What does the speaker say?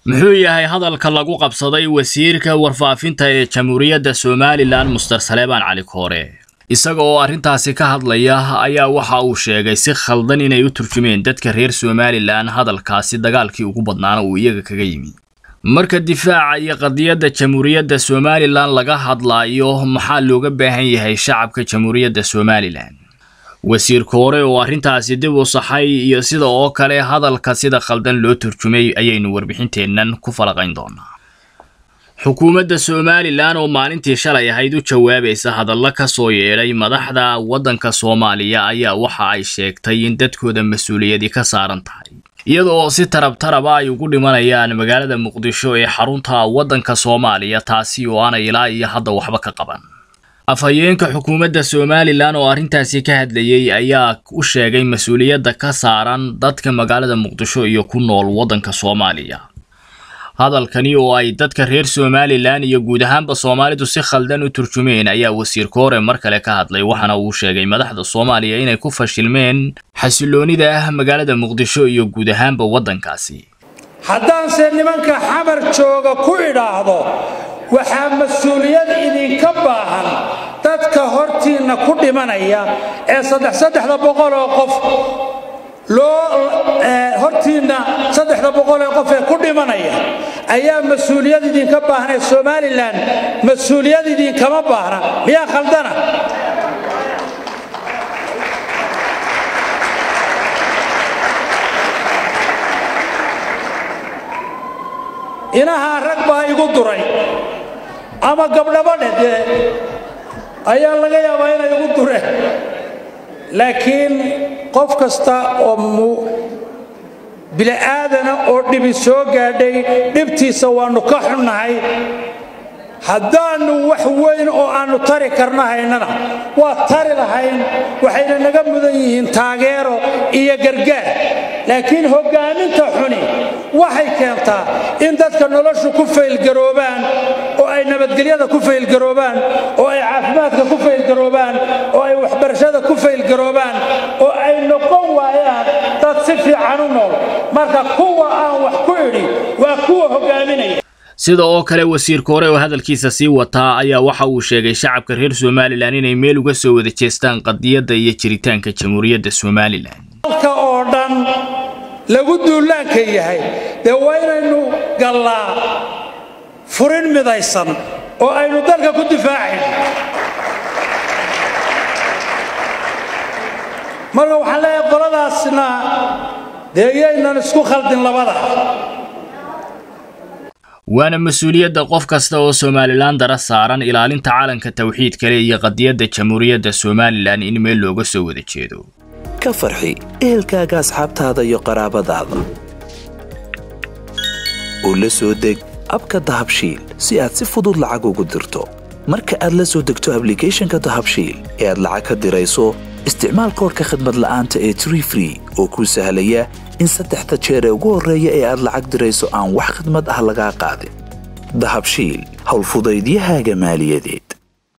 muxuu yahay hadalka lagu qabsaday wasiirka warfaafinta ee jamhuuriyadda somalilan muster saleebaan cali koore isaga oo arrintaasi ka hadlaya ayaa waxa uu sheegay si khaldan inay u turjumeen dadka reer somalilan hadalkaasi dagaalkii ugu badnaana uu iyaga kaga yimi marka difaaca iyo qadiyadda jamhuuriyadda somalilan laga hadlaayo maxaa looga baahan yahay shacabka jamhuuriyadda somalilan wasiir koore oo arrintaasi dib u saxay iyo sida oo kale hadalka sida khaldan loo turjumay ayaynu warbixinteennan ku falaqayn doonaa xukuumadda somalilan oo maalintii shalay ahayd u jawaabaysa hadallo ka soo yeedhay madaxda waddanka soomaaliya ayaa waxa ay sheegtay in dadkooda mas-uuliyadi ka saaran tahay iyada oo si tarab taraba ay ugu dhimanayaan magaalada muqdisho ee xarunta waddanka soomaaliya taasi oo aanay ilaa iyo hadda waxba ka qaban afhayeenka xukuumadda somalilan oo arrintaasi ka hadlayey ayaa u sheegay mas-uuliyadda ka saaran dadka magaalada muqdisho iyo ku nool waddanka soomaaliya hadalkani oo ay dadka reer somalilan iyo guud ahaanba soomaalidu si khaldan u turjumeen ayaa wasiir koore mar kale ka hadlay waxaana uu sheegay madaxda soomaaliya inay ku fashilmeen xasiloonida ah magaalada muqdisho iyo guud ahaanba waddankaasi haddaanse nimanka xamar jooga ku idhaahdo waxaa mas-uuliyad idinka baahan dadka hortiinna ku dhimanaya ee saddex saddexda boqol oo qof loo hortiinna saddexda boqol ee qof ee ku dhimanaya ayaa mas-uuliyad idinka baahnee somalilan mas-uuliyad idinkama baahna miyaa khaldana inahaa rag baa igu duray ama gabdhabo dheh dee ayaa laga yaabaa inay igu dureen laakiin qof kasta oo bili'aadana oo dhibi soo gaadhay dhibtiisa waannu ka xunnahay haddaannu wax weyn oo aannu tari karna haynana waa tari lahayn waxayna naga mudan yihiin taageero iyo gargaar laakiin hoggaaminta xuni waxay keentaa in dadka noloshu ku faylgaroobaan oo ay nabadgelyada ku faylgaroobaan oo ay caafimaadka ku faylgaroobaan oo ay waxbarashada ku faylgaroobaan oo ay noqon waayaan dad si fiican u nool marka kuwa aan wax ku idhi waa kuwa hoggaaminaya sida oo kale wasiir koore oo hadalkiisa sii wataa ayaa waxa uu sheegay shacabka reer somalilan inay meel uga soo wada jeestaan qadiyadda iyo jiritaanka jamhuuriyadda somalilan dalka oo dhan lagu duulaanka yahay dee waa inaynu gallaa furin midaysan oo aynu dalka ku difaacayn marka waxaan leeyahay qoladaasna dee iyaynan isku khaldin labada waana mas-uuliyadda qof kasta oo somalilan dara saaran ilaalinta calanka tawxiid kale iyo qadiyadda jamhuuriyadda somalilan in meel looga soo wada jeedo ka farxi ehelkaaga asxaabtaada iyo qaraabadaada oo la soo deg abka dahabshiil si aad si fudud lacag ugu dirto marka aad la soo degto ablicathonka dahabshiil ee aad lacag ka dirayso isticmaal koorka khadmad la'aanta ee tree free oo kuu sahlaya in saddexda jeer ee ugu horreeya ee aad lacag dirayso aan wax khidmad ah lagaa qaadin dahabshiil howlfudaydiyahaaga maaliyadeed